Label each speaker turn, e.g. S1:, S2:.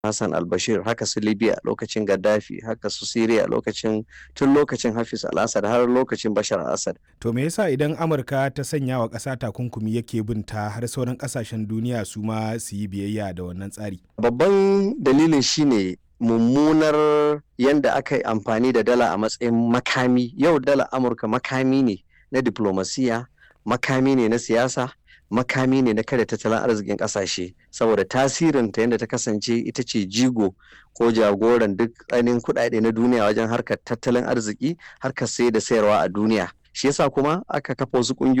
S1: Hassan al-Bashir haka su Libya lokacin Gaddafi haka su Syria lokacin tun lokacin Hafiz al-Assad har lokacin Bashar al-Assad.
S2: To me yasa idan Amurka ta sanya wa ƙasa takunkumi yake bin ta har sauran ƙasashen duniya su ma su yi biyayya da wannan tsari?
S1: Babban dalilin shine mummunar yadda aka yi amfani da dala a matsayin makami yau dala Amurka makami ne na diplomasiya makami ne na siyasa makami ne na kada tattalin arzikin kasashe saboda tasirinta yadda ta kasance ita ce jigo ko jagoran duk ainihin kuɗaɗe na duniya wajen harkar tattalin arziki harkar sai da sayarwa a duniya shi yasa kuma aka kafa wasu ƙungiyoyi